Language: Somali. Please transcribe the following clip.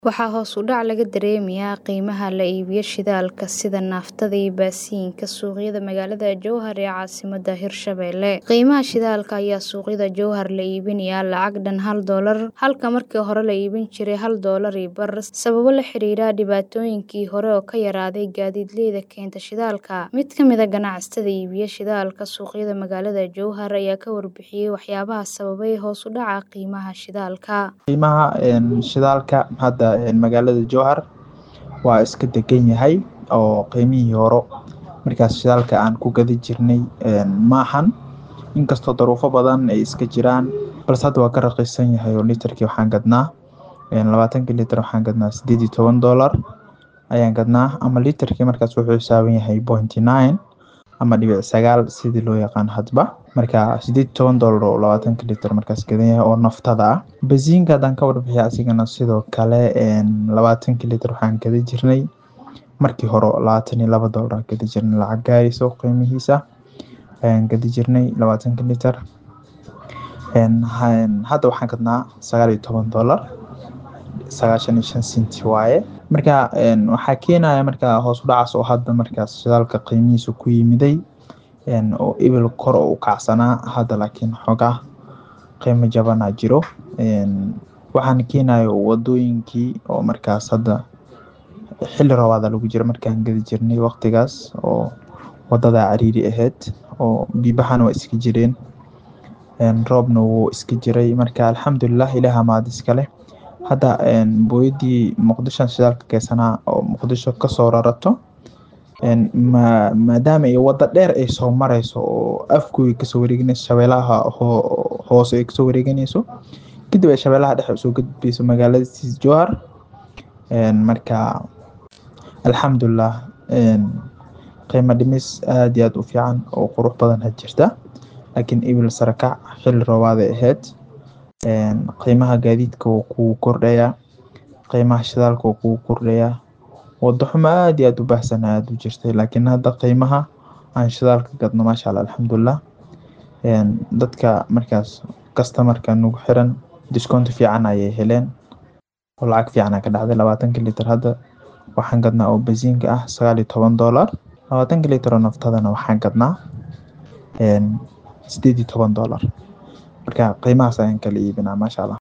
Waxaa hoos u dhac laga dareemayaa qiimaha la iibiyo shidaalka sida naaftada iyo baasiinka suuqyada magaalada Jowhar ee caasimadda Hirshabelle. Qiimaha shidaalka ayaa suuqyada Jowhar la iibinayaa lacag dhan hal doolar halka markii hore la iibin jiray hal doolar iyo bar sababo la xiriira dhibaatooyinkii hore oo ka yaraaday gaadiidleyda keenta shidaalka. Mid ka mid ah ganacsatada iibiya shidaalka suuqyada magaalada Jowhar ayaa ka warbixiyay waxyaabaha sababay hoos u dhaca qiimaha shidaalka. qiimaha shidaalka hadda magaalada Jowhar waa iska degan yahay oo qiimihii hore markaas shidaalka aan ku gadi jirnay maahan inkastoo daruufo badan ay iska jiraan balse hadda waa ka raqiisan yahay oo litarkii waxaan gadnaa labaatankii litir waxaan gadnaa sideed iyo toban doolar ayaan gadnaa ama litarkii markaas wuxuu xisaaban yahay point nine ama dhibic sagaal sidii loo yaqaan hadba marka sideed iyo toban doolar oo labaatanka litir markaas gadan yahay oo naftada ah basiinka haddaan ka warbixiya asigana sidoo kale labaatankii litir waxaan gadi jirnay markii hore labaatan iyo laba doolar aan gadi jirnay lacag gaarayso qiimihiisa ayaan gadi jirnay labaatanka litir hadda waxaan gadnaa sagaal iyo toban doolar sagaashan iyo shan senti waaye marka waxaa keenaya marka hoos u dhacaas oo hadda markaas shidaalka qiimihiisa ku yimiday oo ebil kor u kacsanaa hadda laakiin xoogaa qiimo jabanaa jiro waxaana keenayo wadooyinkii oo markaas hadda xilli roobaada lagu jiro markaan gadi jirnay waqtigaas oo wadada cariiri ahayd oo biibahana waa iska jireen roobna wuu iska jiray marka alxamdulilah ilaaha mahad iskale hadda booyadii muqdisho shidaalka keensanaa oo muqdisho kasoo rarato maadaama ay wada dheer ay soo mareyso oo afgooy kasoo wareeganeyso shabeelaha hoose ay kasoo wareeganeyso kadib ay shabeelaha dhexe usoo gudbeyso magaalada Jowhar marka alxamdulilah qiimo dhimis aad iyo aad u fiican oo qurux badan had jirta laakiin ebil sare kac xilli roobaad ay ahayd qiimaha gaadiidka wuu kugu kordhayaa qiimaha shidaalka wuu kugu kordhayaa wado xumo aad iyo aad u baahsan aad u jirtay laakiin hadda qiimaha aan shidaalka gadno maasha allah alxamdulilah dadka markaas kastamarka nagu xiran discount fiican ayay heleen oo lacag fiican aa ka dhacday labaatanka litir hadda waxaan gadnaa oo basiinka ah sagaal iyo toban doolar labaatanka litir oo naftadana waxaan gadnaa sideed iyo toban doolar marka qiimahaas ayaan kala iibinaa maasha allah